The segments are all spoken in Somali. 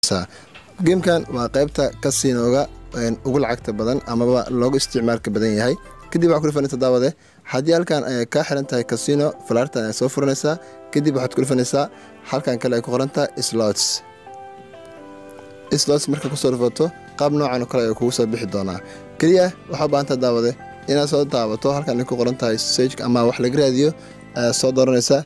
geemkan waa qaybta kasinooga ugu lacagta badan amaba loogu isticmaalka badan yahay kadib waxaa ku dhufanaysaa daawade haddii halkan ay kaa xiran tahay casino falaartan ay soo furanaysaa kadib waxaad ku dhufanaysaa halkan kale ay ku qorantaha slots slots marka kusoo dhufato qaab noocan oo kale ay kugu soo bixi doonaa keliya waxaa baahanta daawade inaad soo daabato halkan ay ku qoran tahay sage ama wax laga raadiyo ayaad soo dooranaysaa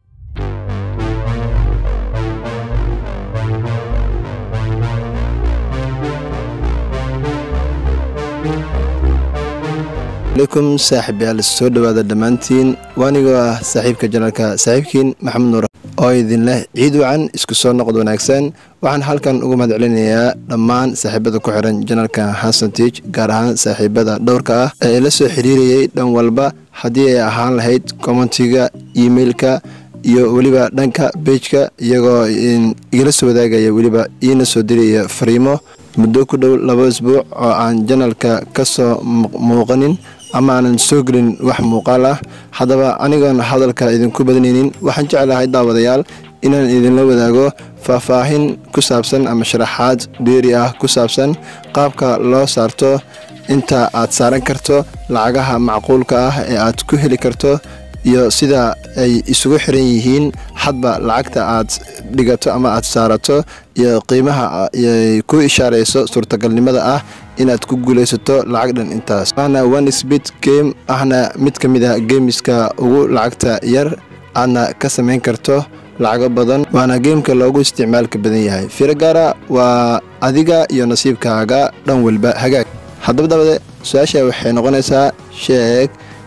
alaykum saaxiibyaal soo dhowaada dhammaantiin waanigoo ah saaxiibka janalka saaxiibkiin maxamed nuur oo idin leh ciid wacan isku soo noqod wanaagsan waxaan halkan ugu mahad celinayaa dhammaan saaxiibada ku xiran janalka hasantage gaar ahaan saaxiibada dhowrka ah ee la soo xiriirayay dhan walba haddii ay ahaan lahayd commentiga emailka iyo weliba dhanka bejka iyagoo igala soo wadaagaya weliba iina soo diraya fariimo muddo ku dhow laba isbuuc oo aan janalka ka soo muuqanin ama aanan soo gelin wax muuqaal ah haddaba anigoon hadalka idinku badnaynin waxaan jeclahay daawadayaal inaan idinla wadaago faahfaahin ku saabsan ama sharaxaad dheeri ah ku saabsan qaabka loo saarto inta aad saaran karto lacagaha macquulka ah ee aad ku heli karto iyo sida ay isugu xiran yihiin hadba lacagta aad dhigato ama aad saarato iyo qiimaha ay ku ishaarayso suurtagalnimada ah inaad ku guulaysato lacag dhan intaas waana one sbit game ahna mid ka mid ah geemiska ugu lacagta yar aadna ka samayn karto lacago badan waana geemka loogu isticmaalka badan yahay firagaara waa adiga iyo nasiibkaaga dhan walba hagaag haddaba dabade su-aasha waxay noqonaysaa sheeg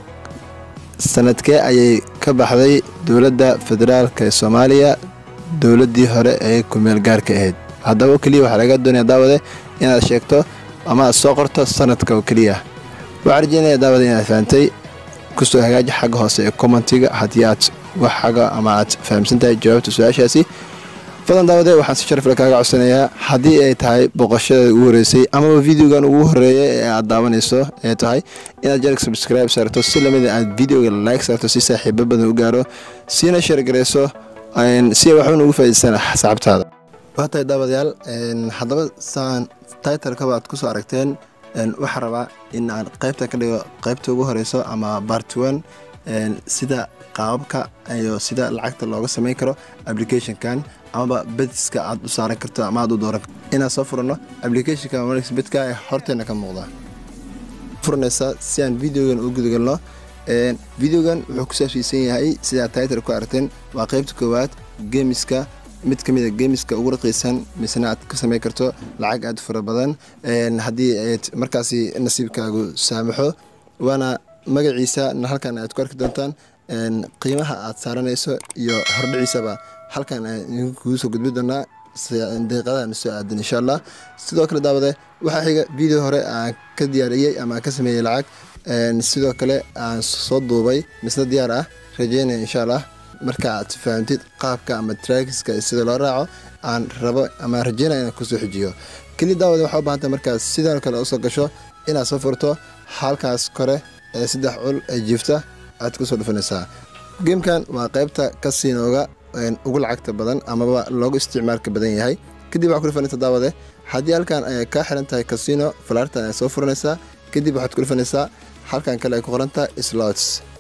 sanadkee ayay ka baxday dowladda federaalk ee soomaaliya dowladdii hore ee kumeel gaarka ahayd haddaba keliya waxaa laga doonaya daawade inaad sheegto ama aad soo qorto sanadka oo keliya waxaa rajeynaya daawade inaad fahamtay kusoo hagaaji xagga hoose ee commentiga haddii aad wax xaga ama aad fahamsan tahay jawaabta su-aashaasi fadan daawade waxaan si sharafle kaaga codsanayaa haddii ay tahay boqoshada ugu horeysay amaba videogan ugu horeeya ee aad daawanayso ee tahay inaad jarg subscribe saarto si lamida aad videoga like saarto si saaxiibo badan u gaaro siina sheergarayso si ay waxban ugu faa'idaystaan saxabtaada waa tahay daawadayaal haddaba saan titlekaba aad kusoo aragteen waxaa rabaa in aan qaybta ka dhigo qaybta ugu horeyso ama bartone sida qaababka iyo sida lacagta looga samayn karo applicationkan amaba bediska aad u saaran karto ama aad u dooran karto inaan soo furano applicationka bedka ee horteena ka muuqda furanaysaa si aan videogan u gudagalno videogan wuxuu ku saabsiisan yahay sidaa title ku aragteen waa qaybta koowaad geemiska mid ka mid a geemiska ugu raqiisan misena aad ka samayn karto lacag aad fara badan haddii ayd markaasi nasiibkaagu saamaxo waana magaciisa halkan aad ku arki doontaan qiimaha aad saaranayso iyo hordhiciisaba halkan aan kugu soo gudbi doonaa daqiiqadahan soo aadan insha allah sidoo kale daawade waxaa xiga video hore aan ka diyaariyey ama aan ka sameeyey lacag sidoo kale aan soo duubay misna diyaar ah rajeynaya insha allah marka aad fahamtid qaabka ama traakiska sida loo raaco aan rabo ama rajeynaya inaan kusoo xijiyo keli daawade waxaa u bahantay markaas sidoo kale usoo gasho inaad soo furto halkaas kore ee saddex cul ee jiifta aad kusoo dhufanaysaa geemkan waa qaybta kasinooga ugu lacagta badan amaba loogu isticmaalka badan yahay kadib waxaa ku dhufanaysaa daawade haddii halkan ay kaa xiran tahay casino falaartan ay soo furanaysaa kadib waxaad ku dhufanaysaa halkan kale ay ku qorantaha slots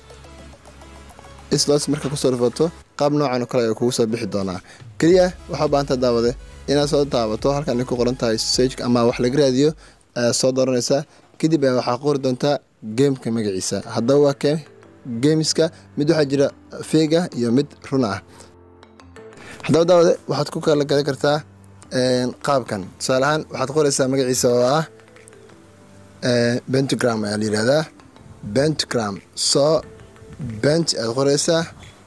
slots marka kusoo dhufato qaab noocan oo kale ay kugu soo bixi doonaa keliya waxaa baahanta daawade inaad soo daabato halkan ay ku qoran tahay sage ama wax laga raadiyo ayaad soo dooranaysaa kadib waxaa qori doontaa geemka magaciisa haddaba waa keen geemiska mid waxaa jira feega iyo mid run ah haddaba daawade waxaad ku kala gadan kartaa qaabkan tusaale ahaan waxaad qoraysaa magaciisa oo ah bentigram ayaa la yihahdaa bentigram soo bent aad qoraysaa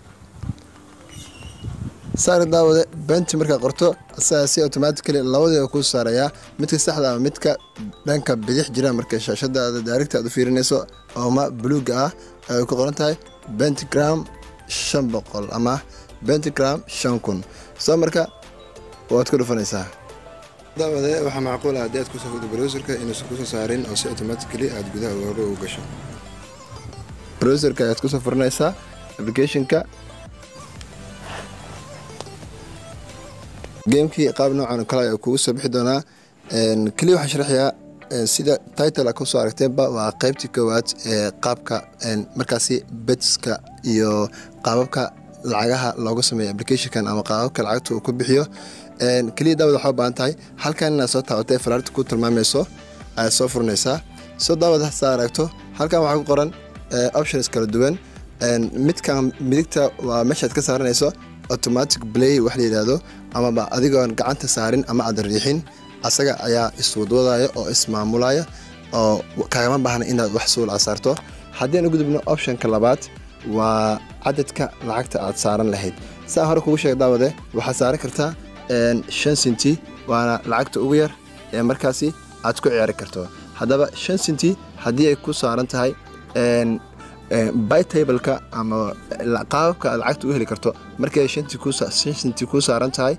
saari daawade benti markaad qorto asagaa si automatically labadiiba kuu saarayaa midka saxda ama midka dhanka bidix jira marka shaashadaada daarigta aad u fiirinayso ooma buluuga ah ay ku qoran tahay bentigram shan boqol ama bentigram shan kun soo marka waad ku dhufanaysaa daawade waxaa macquul ah haddii aad kusoo fogdo browserka inuusan kusoo saarin oo si automatically aad gudaha uga u gasho browserka ayaad kusoo furanaysaa applicationka geemkii qaab noocan kale ayaa kugu soo bixi doonaa keliya waxaan sharaxayaa sida title kusoo aragteenba waa qeybtii koowaad ee qaabka markaasi betska iyo qaababka lacagaha looga sameeyo applicationkan ama qaababka lacagta uu ku bixiyo keliya daawad waxaa u baahan tahay halkan inaad soo taabatay falaarta ku tilmaamayso ayaad soo furinaysaa soo daawad hasaa aragto halkan waxaa ku qoran options kala duwan midkan midigta waa meeshaad ka saaranayso automatic play wax la yidhaahdo amaba adigoon gacanta saarin ama aad riixin asaga ayaa iswadwadaya oo ismaamulaya oo kagama baahna inaad wax suul a saarto haddii aan u gudubno optionka labaad waa cadadka lacagta aad saaran lahayd saa hore kugu sheeg daawade waxaad saaran kartaa shan sinti waana lacagta ugu yar ee markaasi aad ku ciyaari karto haddaba shan sinti haddii ay ku saaran tahay bytableka ama qaababka aad lacagta u heli karto markay shan sinti ku saaran tahay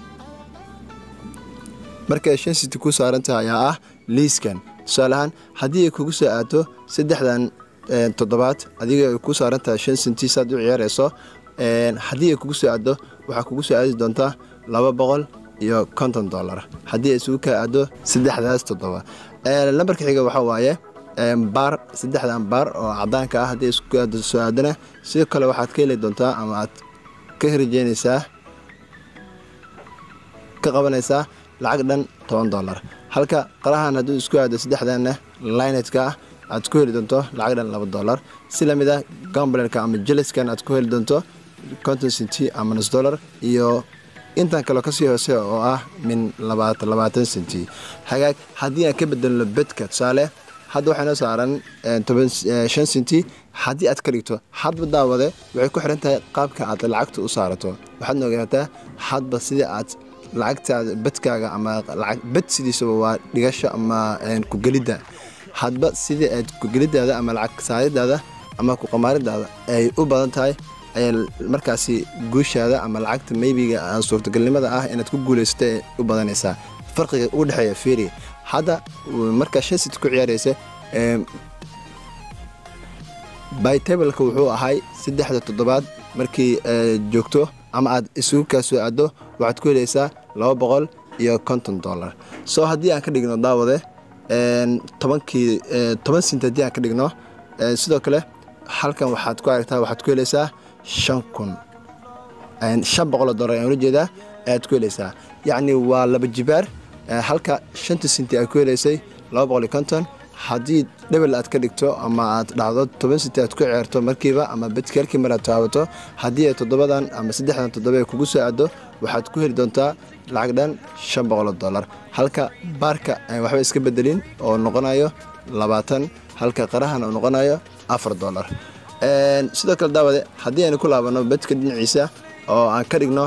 markay shan sinti ku saaran tahay ayaa ah liiskan tusaale ahaan haddii ay kugu soo aato saddexdan toddobaad adiga ay ku saaran tahay shan sinti saad u ciyaarayso haddii ay kugu soo aado waxaa kugu soo aadi doontaa laba boqol iyo konton dollar haddii ay isugu kaa aado saddexdaas toddoba lambarka xiga waxaa waaye baar saddexdan baar oo cadaanka ah haddii isku aado soo aadana sidoo kale waxaad ka heli doontaa ama aad ka herijeynaysaa ka qabanaysaa lacag dhan toban dollar halka qarahan hadduu isku aado saddexdanna linetka ah aad ku heli doonto lacag dhan laba dollar si lamid ah gamblerka ama jeliskan aad ku heli doonto conton centi ama nus dollar iyo intan kaleo kasii hoose oo ah min labaatan centi hagaag haddii aan ka bedelno bedka tusaale hadda waxaa noo saaran shan centi haddii aad ka dhigto hadba daawade waxay ku xiran tahay qaabka aad lacagta u saarato waxaadna ogaataa hadba sidii aad lacagtaada bedkaaga ama bed sidiisaba waa dhigasho ama kugelidda hadba sidii aad kugelidaada ama lacag saaridaada ama kuqamaaridaada ay u badan tahay ayaa markaasi guushaada ama lacagta maybiga aan suurtagalnimada ah inaad ku guulaysato ee u badanaysaa farqiga ugu dhexeeya firi hadda markaa shan sit ku ciyaaraysa bytableka wuxuu ahay saddexda toddobaad markii joogto ama aad isugu kaa soo aado waxaad ku helaysaa laba boqol iyo konton dollar soo haddii aan ka dhigno daawade tobankii toban sint haddii aan ka dhigno sidoo kale halkan waxaad ku aragtaa waxaad ku helaysaa shan kun shan boqoloo dollar ayaan ula jeedaa ayaad ku helaysaa yacni waa laba jibaar halka shanta sinti aad ku helaysay laba boqol iyo konton haddii dhebel aad ka dhigto ama aad dhacdo toban sinti aad ku ciyaarto markiiba ama bedki halkii mar aad taabato haddii ay toddobadan ama saddexdan toddoba ay kugu soo aado waxaad ku heli doontaa lacag dhan shan boqoloo dollar halka baarka aan waxba iska bedelin oo noqonayo labaatan halka qarahan uu noqonayo afar dollar sidoo kale daawade haddii aynu ku laabano bedka dhinaciisa oo aan ka dhigno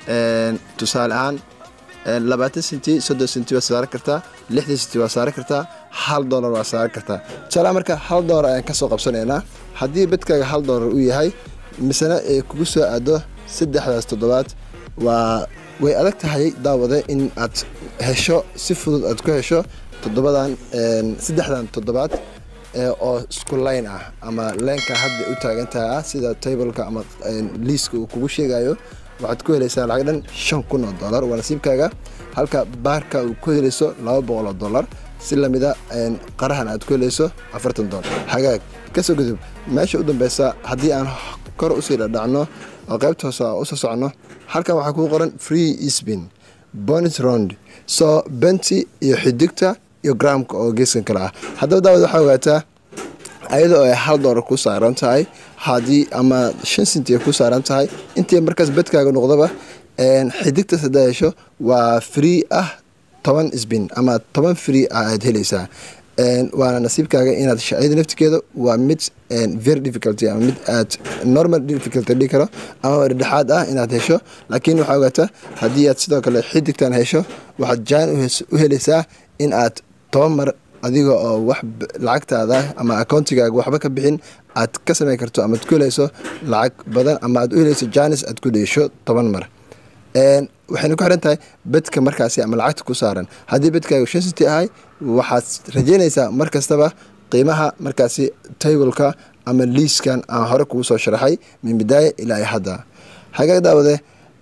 tusaale ahaan labaatan sinti soddon sinti waa saaran kartaa lixdan sinti waa saaran kartaa hal dolar waa saaran kartaa tusaale marka hal dolar ayaan kasoo qabsanaynaa haddii bedkaaga hal dolar uu yahay misena ay kugu soo aado saddexdaas toddobaad waa way adag tahay daawade in aad hesho si fudud aad ku hesho toddobadan saddexdan toddobaad oo isku layn ah ama leenka hadda u taagantaha ah sida tableka ama liiska uu kugu sheegayo waxaad ku helaysaa lacag dhan shan kun oo dollar waa nasiibkaaga halka baarka uu ku helayso laba boqol oo dollar si lamida qarahan aad ku helayso afartan dollar hagaag kasoo gudub meesha u dambeysa haddii aan kor usii dhadhacno oo qaybta hoose usoo socno halkan waxaa kuu qoran free spin bonus round soo benti iyo xidigta iyo gramka oo geeskan kale ah haddaba daawad waxaa ogaataa ayadoo ay hal doolar ku saaran tahay haddii ama shan sinti ay ku saaran tahay intii markaas bedkaaga noqdaba xidigtas haddaa hesho waa free ah toban sbin ama toban free ah aad helaysaa waana nasiibkaaga inaad shayada naftigeeda waa mid very difficulty ama mid aad normal difficulty dhigi karo ama dhexaad ah inaad hesho laakiin waxaa ogaata haddii aad sidoo kale xidigtan hesho waxaad jaan u helaysaa in aad toban mar adiga oo wax lacagtaada ama akoontigaaga waxba ka bixin aad ka samayn karto amaad ku helayso lacag badan ama aad u helayso janis aad ku dheesho toban mar waxayna ku xiran tahay bedka markaasi ama lacagta ku saaran haddii bedkaaga shan city ahay waxaad rajeynaysaa mar kastaba qiimaha markaasi tableka ama liiskan aan hore kugu soo sharaxay min bidaaya ilaa iyo hadda hagaag daawade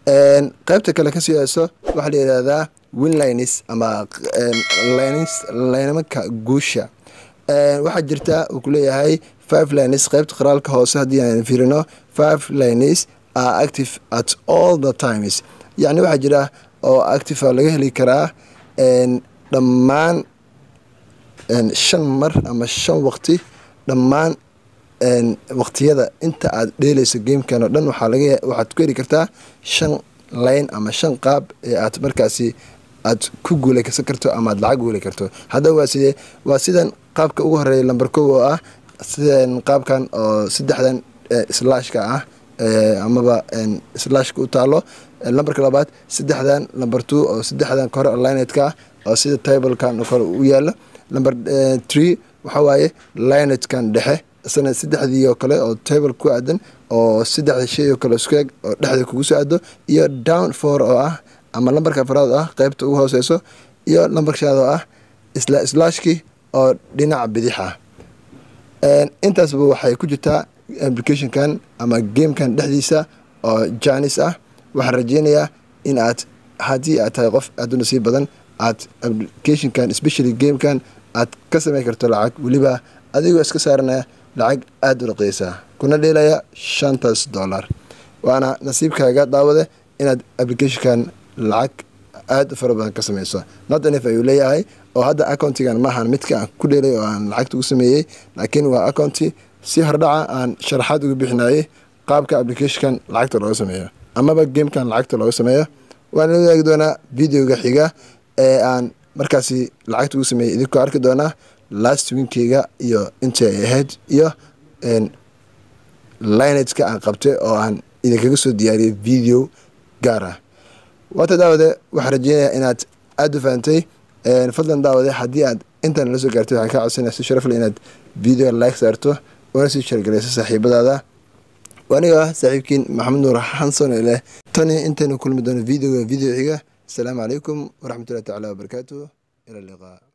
qaybta kale kasii hayso waxaa la yidhahdaa winlines ama lines laynamaka guusha waxaa jirta uu kuleeyahay five lines qaybta qoraalka hoose haddii aan fiirino five lines are active at all the times yacni waxaa jira oo active laga heli karaa dhammaan shan mar ama shan waqti dhammaan waqtiyada inta aad dheeleyso gamekan oo dhan waxaad ku heli kartaa shan line ama shan qaab ee aad markaasi aad ku guuleysan karto ama aad lacag guuli karto haddaba waa sidee waa sidan qaabka ugu horeeya lamber kow oo ah sidan qaabkan oo saddexdan slashka ah amaba slashka u taalo lamberka labaad saddexdan lamber two oo saddexdan kore oo linetka ah oo sida tablekan oo kale u yaalo lamber tree waxaa waaye linetkan dhexe isna saddexdii oo kale oo table ku aadan oo saddexda shay oo kale isku eg oo dhexda kugu soo aado iyo down four oo ah ama lambarka afraad oo ah qeybta ugu hooseyso iyo lambarka shanaad oo ah isla slashkii oo dhinaca bidix ah intaasba waxay ku jirtaa applicationkan ama gamekan dhexdiisa oo janis ah waxaan rajeynayaa in aad haddii aad tahay qof aad u nasiib badan aad applicationkan especially gamekan aad ka sameyn karto lacag weliba adigoo iska saaranaya lacag aada u raqeysa kuna dheelaya shantaas dollar waana nasiibkaaga daawade inaad applicationkan lacag aada u fara badan ka sameyso notanif ayuu leeyahay oo hadda accountigan maahan midka aan ku dheelay oo aan lacagta ugu sameeyey laakiin waa accounti si hordhaca aan sharaxaad uga bixinayay qaabka applicationkan lacagta looga sameeyo amaba gamekan lacagta looga sameeyo waana la wadaagi doonaa videoga xiga ee aan markaasi lacagta ugu sameeyey idinkoo arki doonaa last winkeyga iyo intii ay ahayd iyo linetka aan qabtay oo aan idinkaga soo diyaariyay video gaar ah waata daawade waxaan rajeynayaa inaad aada u fahantay fadlan daawade haddii aad intaan la soo gaartay waxaan kaa codsanaya si sharafle inaad video like saarto una sii shargalayso saaxiibadaada aniga ah saaxiibkiin maxamed nuur xanson leh tani intaynu kulmi doono videoga video xiga asalaamu calaykum waraxmatullahi tacala wabarakaatu ila liqaa